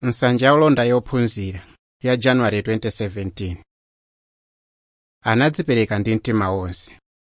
nsanja yolonda yophunzira ya januwale 2017 anadzipereka ndi mtima wonse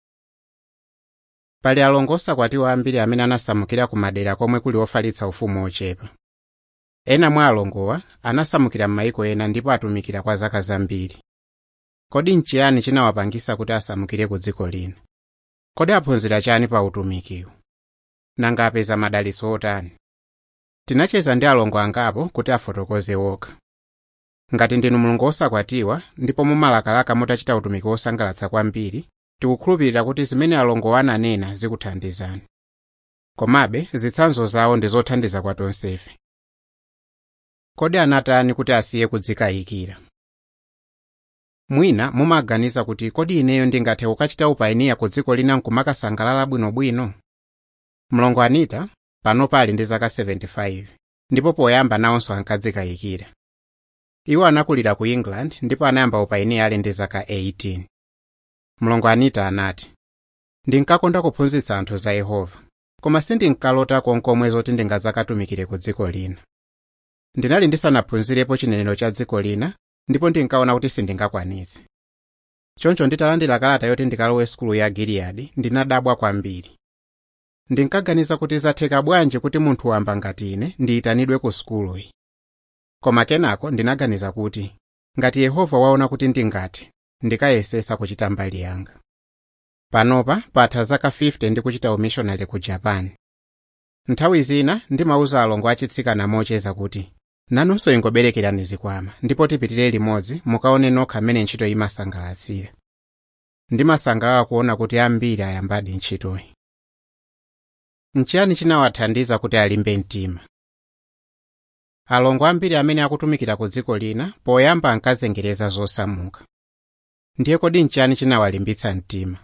pali alongo osakwatiwa ambiri amene anasamukira ku madera komwe kuli ofalitsa ufumu ochepa ena mwa alongowa anasamukira m'mayiko ena ndipo atumikira kwa zaka zambiri kodi nchiyani chinawapangisa kuti asamukire ku dziko lina kodi aphunzira chani pa utumikiwu nanga apeza madalitso otani tinacheza ndi alongo angapo kuti afotokoze wokha ngati ndinu mulungu osakwatiwa ndipo mumalakalaka mutachita utumiki wosangalatsa kwambiri tikukhulupirira kuti zimene alongowa ananena zikuthandizani komabe zitsanzo zawo ndi zothandiza kwa tonsefe kodi anatani kuti asiye kudzikayikira mwina mumaganiza kuti kodi ineyo ndingathe kukachita upayiniya ku dziko lina nkumakasangalala bwinobwino mlongo anita pano pali ndi zaka 75 ndipo poyamba nawonso ankadzikayikira iwo anakulira ku england ndipo anayamba upayiniya ali ndi zaka 18 mlongo anita anati ndinkakonda kuphunzitsa anthu za yehova koma sindinkalota konkomwe zoti ndingadzakatumikire ku dziko lina ndinali ndisanaphunzirepo chinenero cha dziko lina ndipo ndinkaona kuti sindingakwanitse choncho nditalandira kalata yoti ndikalowe sukulu ya giliyadi ndinadabwa kwambiri ndinkaganiza kuti zatheka bwanji kuti munthu wamba ngati ine ndiyitanidwe ku sukuluyi koma kenako ndinaganiza kuti ngati yehova waona kuti ndingathe ndikayesesa kuchita mbali yanga panopa patha zaka 50 ndikuchita umishonari ku japan nthawi zina ndimauza alongo achitsikana mocheza kuti nanunso ingoberekerani zikwama ndipo tipitire limodzi mukaone nokha mmene ntchito imasangalatsira ndimasangalala kuona kuti ambiri ayambadi ntchitoyi nchiyani chinawathandiza kuti alimbe mtima alongo ambiri amene akutumikira ku dziko lina poyamba ankazengereza zosamuka ndiye kodi nchiyani chinawalimbitsa mtima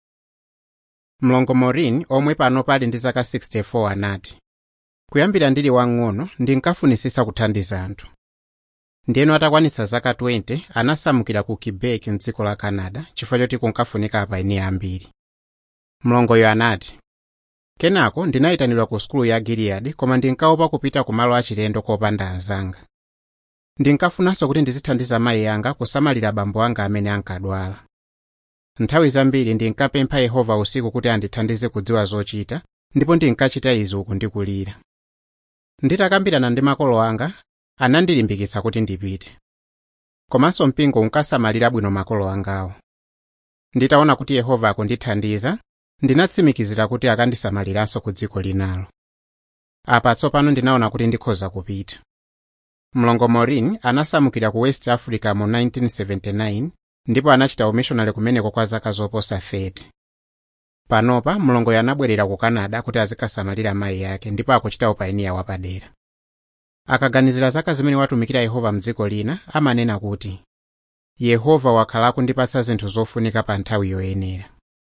mlongo morin omwe pano pali ndi zaka 64 anati kuyambira ndili wang'ono ndinkafunisisa kuthandiza anthu ndiyeno atakwanitsa zaka 20 anasamukira ku quebec mdziko la canada chifukwa choti kunkafunika apayiniya ambiri mlongoyo anati kenako ndinayitanidwa ku sukulu ya giliyadi koma ndinkaopa kupita ku malo achilendo kopanda anzanga ndinkafunanso kuti ndizithandiza mayi anga kusamalira abambo anga amene ankadwala nthawi zambiri ndinkapempha yehova usiku kuti andithandize kudziwa zochita ndipo ndinkachita izi uku ndikulira nditakambirana ndi makolo anga anandilimbikitsa kuti ndipite komanso mpingo unkasamalira bwino makolo angawo nditaona kuti yehova akundithandiza ndinatsimikizira kuti akandisamaliranso ku dziko linalo apa tsopano ndinaona kuti ndikhoza kupita mlongo morin anasamukira ku west africa mu 1979 ndipo anachita umishonari kumeneko kwa zaka zoposa 30 panopa mlongoyo anabwerera ku canada kuti azikasamalira mayi yake ndipo akuchita upayiniya wapadera akaganizira zaka zimene watumikira yehova mdziko lina amanena kuti yehova wakhala akundipatsa zinthu zofunika pa nthawi yoyenera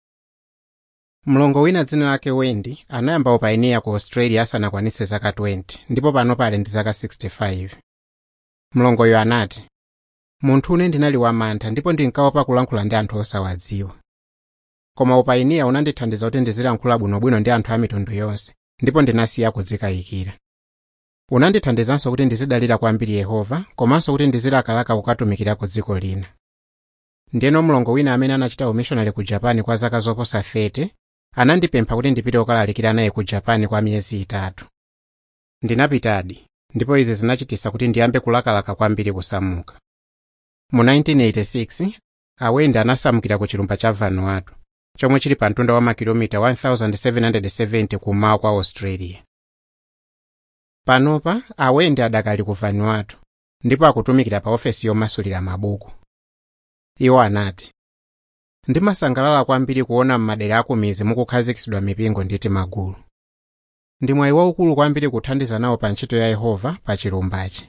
mlongo wina dzina lake wendi anayamba upayiniya ku australia asanakwanitse zaka 20 ndipo panopa ali ndi zaka 65 mlongoyo anati munthu une ndinali wamantha ndipo ndinkaopa kulankhula ndi anthu osawadziwa koma upayiniya unandithandiza kuti ndizilankhula bwinobwino ndi anthu a mitundu yonse ndipo ndinasiya kudzikayikira unandithandizanso kuti ndizidalira kwambiri yehova komanso kuti ndizilakalaka kukatumikira ku dziko lina ndiyeno mlongo wina amene anachita umishonari ku japan kwa zaka zoposa 30 anandipempha kuti ndipite kukalalikira naye ku japan kwa miyezi itatu ndinapitadi ndipo izi zinachititsa kuti ndiyambe kulakalaka kwambiri kusamuka mu 1986 awendi anasamukira ku chilumba cha vanuatu chomwe chili pa mtunda wa makilomita 1770 kummawa kwa australia panopa awendi adakali ku vanuatu ndipo akutumikira pa ofesi yomasulira mabuku iwo anati ndimasangalala kwambiri kuona m'madera akumizi mukukhazikitsidwa mipingo ndi timagulu ndi mwayi waukulu kwambiri kuthandiza nawo pa ntchito ya yehova pa chilumbachi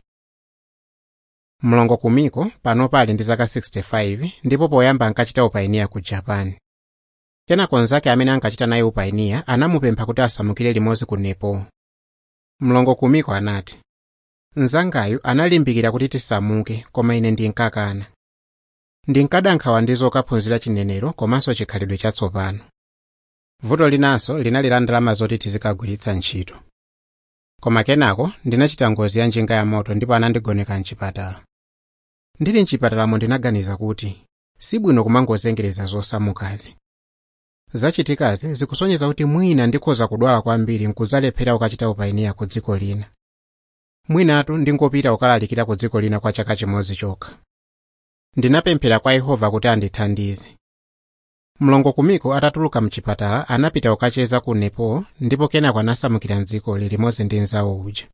mlongo kumiko panopa ali ndi zaka 65 ndipo poyamba ankachita upayiniya ku japan kenako nzake amene ankachita naye upayiniya anamupempha kuti asamukire limodzi ku nepal mlongo kumiko anati mnzangayu analimbikira kuti tisamuke koma ine ndinkakana ndinkada nkhawa ndi zokaphunzira chinenero komanso chikhalidwe chatsopano vuto linanso linali la ndalama zoti tizikagwiritsa ntchito koma kenako ndinachita ngozi ya njinga ya moto ndipo anandigoneka mchipatala ndili mchipatalamo ndinaganiza kuti sibwino kumangozengereza zosamukazi zachitikazi zikusonyeza kuti mwina ndikhoza kudwala kwambiri nkuzalephera ukachita upayiniya ku dziko lina mwinatu ndingopita ukalalikira ku dziko lina kwa chaka chimodzi chokha ndinapemphera kwa yehova kuti andithandize mlongo kumiko atatuluka mchipatala anapita ukacheza ku nepo ndipo kenako anasamukira mdzikoli limodzi ndi nzawo uja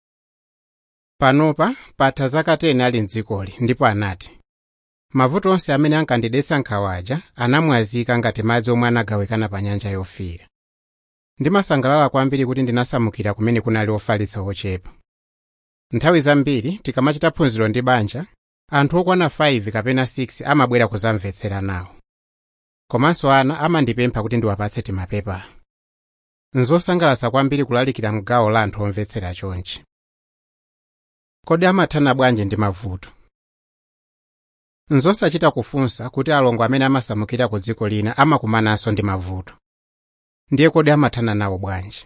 panopa patha zaka 10 ali mdzikoli ndipo anati mavuto onse amene ankandidetsa nkhawaja anamwazika ngati madzi omwe anagawikana pa nyanja yofiira ndimasangalala kwambiri kuti ndinasamukira kumene kunali ofalitsa ochepa nthawi zambiri tikamachita phunziro ndi banja anthu okwana 5 kapena 6 amabwera kuzamvetsera nawo komanso ana amandipempha kuti ndiwapatse timapepa nzosangalatsa kwambiri kulalikira mgawo la anthu omvetsera chonchi kodi amathana bwanji ndi mavuto nzosachita kufunsa kuti alongo amene amasamukira ku dziko lina amakumananso ndi mavuto ndiye kodi amathana nawo bwanji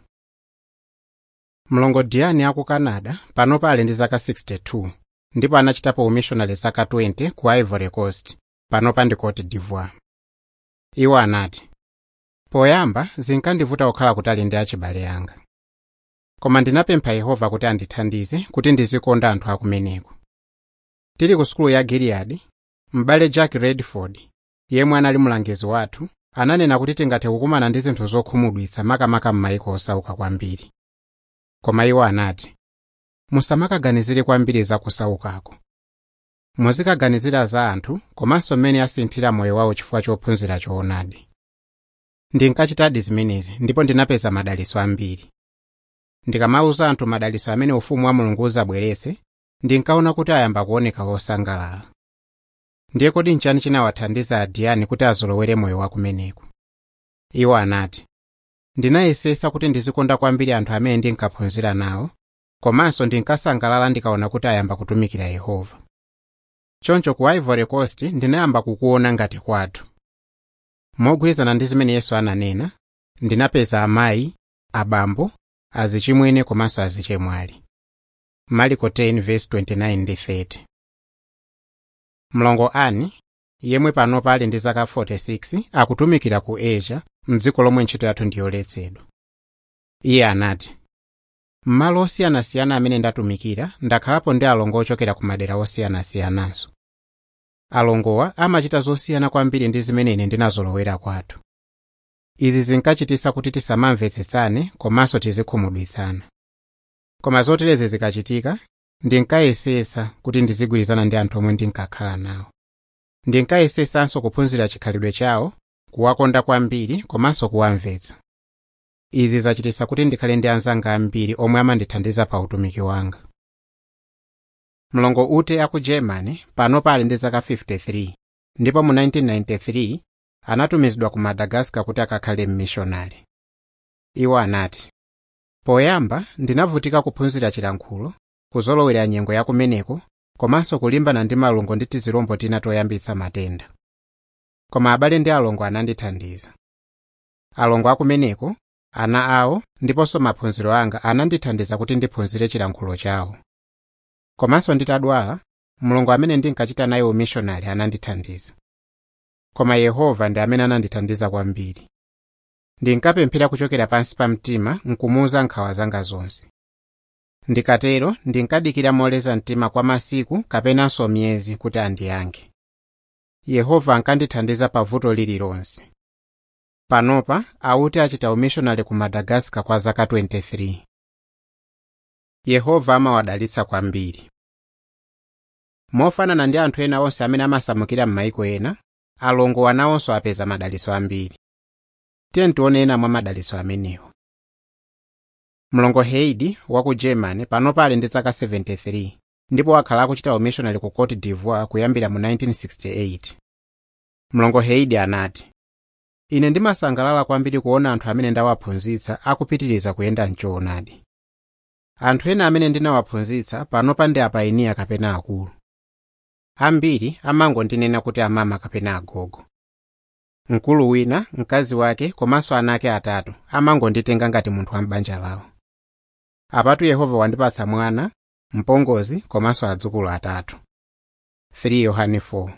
mlongo diani aku canada panopa ali ndi zaka 62 ndipo anachitapo umishonari zaka 20 ku ivory coast panopa ndi cote d'ivoire iwo anati poyamba zinkandivuta kukhala kutali ndi achibale anga koma ndinapempha yehova kuti andithandize kuti ndizikonda anthu akumeneko tili ku sukulu ya giliyadi m'bale jack redford yemwe anali mlangizi wathu ananena kuti tingathe kukumana ndi zinthu zokhumudwitsa makamaka m'mayiko osauka kwambiri koma iwo anati musamakaganizire kwambiri za kusaukako muzikaganizira za anthu komanso mmene asinthira moyo wawo chifukwa chophunzira choonadi ndinkachitadi zimenezi ndipo ndinapeza madalitso ambiri ndikamauza anthu madalitso amene ufumu wa mulungu uzabweretse ndinkaona kuti ayamba kuoneka wosangalala ndiye kodi nchani chinawathandiza adiyani kuti azolowere moyo wakumeneko iwo anati ndinayesesa kuti ndizikonda kwambiri anthu amene ndinkaphunzira nawo komanso ndinkasangalala ndikaona kuti ayamba kutumikira yehova choncho ku ivory coast ndinayamba kukuona ngati kwathu mogwirizana ndi zimene yesu ananena ndinapeza amayi abambo azichimwene komanso azichemwali mariko 10:29 ndi 30 mlongo ani yemwe panopa ali ndi zaka 46 akutumikira ku asia mdziko lomwe ntchito yathu ndiyoletsedwa iye anati m'malo osiyanasiyana amene ndatumikira ndakhalapo ndi alongo ochokera ku madera osiyanasiyananso alongowa amachita zosiyana kwambiri ndi zimene ine ndinazolowera kwathu izi zinkachititsa kuti tisamamvetsetsane komanso tizikhumudwitsana koma zoterezi zikachitika ndinkayesesa kuti ndizigwirizana ndi anthu omwe ndinkakhala nawo ndinkayesesanso kuphunzira chikhalidwe chawo kuwakonda kwambiri komanso kuwamvetsa izi zachititsa kuti ndikhale ndi anzanga ambiri omwe amandithandiza pa utumiki wanga mlongo ute aku germany panopa ali ndi zaka 53 ndipo mu 1993 anatumizidwa ku madagascar kuti akakhale mmishonari iwo anati poyamba ndinavutika kuphunzira chilankhulo kuzolowera nyengo yakumeneko komanso kulimbana ndi malungo ndi tizirombo tina toyambitsa matenda koma abale ndi alongo anandithandiza alongo akumeneko ana awo ndiponso maphunziro anga anandithandiza kuti ndiphunzire chilankhulo chawo komanso nditadwala mulungu amene ndinkachita naye umishonari anandithandiza koma yehova ndi amene anandithandiza kwambiri ndinkapemphera kuchokera pansi pa mtima nkumuwuza nkhawa zanga zonse ndikatero ndinkadikira moleza mtima kwa masiku kapenanso miyezi kuti andiyankhe yehova ankandithandiza pa vuto lililonse panopa auti achita umishonari ku madagascar kwa zaka 23 yehova amawadalitsa kwambiri mofanana ndi anthu ena onse amene amasamukira m'mayiko ena alongo anawonso apeza madalitso ambiri tiye tione ena mwa madalitso amenewo mlongo heidi wa ku germany panopa ali ndi zaka 73 ndipo wakhala akuchita umishonari ku cote d'ivoire kuyambira mu 1968 mlongo heidi anati ine ndimasangalala kwambiri kuona anthu amene ndawaphunzitsa akupitiriza kuyenda mchoonadi anthu ena amene ndinawaphunzitsa panopa ndi apayiniya kapena akulu ambiri amangondinena kuti amama kapena agogo mkulu wina mkazi wake komanso ana ake atatu amangonditenga ngati munthu wa m'banja lawo apatu yehova wandipatsa mwana mpongozi komanso adzukulu atatu 3 yohane 4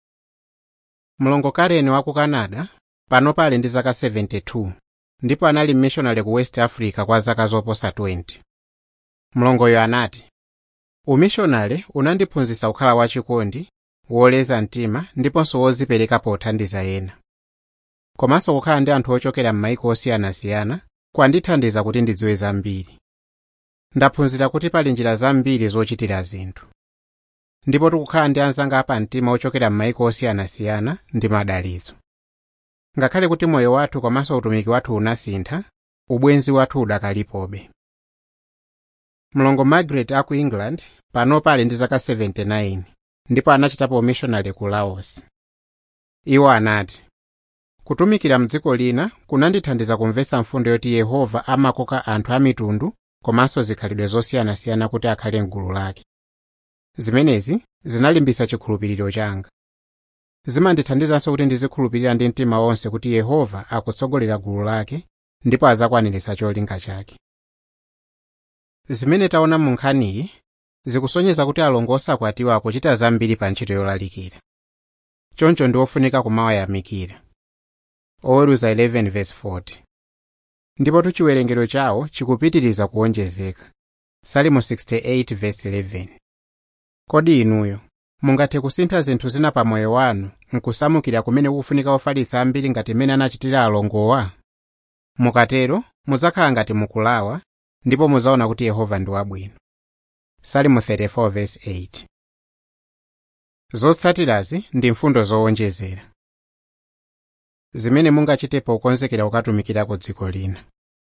mlongo kareni wa ku canada pano pali ndi zaka 72 ndipo anali mmishonale ku west africa kwa zaka zoposa 20 mlongoyo anati umishonale unandiphunzitsa kukhala wachikondi woleza mtima ndiponso wodzipereka pothandiza ena komanso kukhala ndi anthu ochokera m'mayiko osiyanasiyana kwandithandiza kuti ndidziwe zambiri ndaphunzira kuti pali njira zambiri zochitira zinthu ndipo tikukhala ndi anzanga apamtima ochokera m'mayiko osiyanasiyana ndi madalitso ngakhale kuti moyo wathu komanso utumiki wathu unasintha ubwenzi wathu udakalipobe mlongo margaret aku england pano pali ndi zaka 79 ndipo anachitapo umishonale ku laos iwo anati kutumikira mdziko lina kunandithandiza kumvetsa mfundo yoti yehova amakoka anthu amitundu komanso zikhalidwe zosiyanasiyana kuti akhale mgulu lake zimenezi zinalimbitsa chikhulupiriro changa zimandithandizanso kuti ndizikhulupirira ndi mtima wonse kuti yehova akutsogolera gulu lake ndipo azakwaniritsa cholinga chake zimene taona mu nkhaniyi zikusonyeza kuti alongo osakwatiwa akuchita zambiri pa ntchito yolalikira choncho ndi ofunika kumawayamikira oweruza 11:40 ndipo chiwerengero chawo chikupitiriza kuwonjezeka salimo 68:11 kodi inuyo mungathe kusintha zinthu zina pa moyo wanu nkusamukira kumene kufunika ofalitsa ambiri ngati mmene anachitira alongowa mukatero mudzakhala ngati mukulawa ndipo mudzaona kuti yehova ndi wabwino salimo 34:8 zotsatirazi ndi mfundo zowonjezera zimene mungachite pokonzekera kukatumikirako dziko lina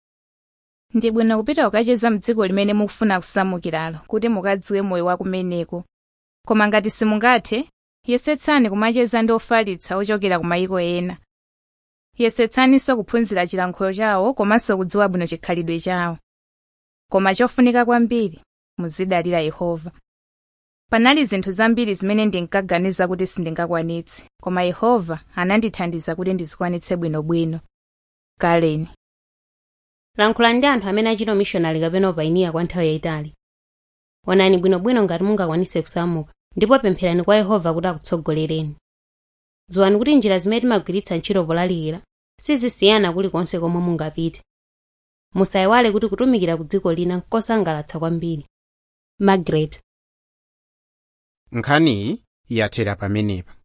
ndi bwino kupita kukacheza mdziko limene mukufuna kusamukiralo kuti mukadziwe moyo wa kumeneko koma ngati simungathe yesetsani kumacheza ndi ofalitsa ochokera ku mayiko ena yesetsaninso kuphunzira chilankhulo chawo komanso kudziwa bwino chikhalidwe chawo koma chofunika kwambiri muzidalira yehova panali zinthu zambiri zimene ndinkaganiza kuti sindingakwanitse koma yehova anandithandiza kuti ndizikwanitse bwinobwino kaleni lankhulani ndi anthu amene achita umishonari kapena upainiya kwa nthawi yayitali onani bwinobwino ngati mungakwanitse kusamuka ndipo pempherani kwa yehova kuti akutsogolereni dziwani kuti njira zimene timagwiritsa ntchito polalikira sizisiyana kulikonse komwe mungapite musayiwale kuti kutumikira ku dziko lina nkosangalatsa kwambiri margaret nkhaniyi yathera pamenepa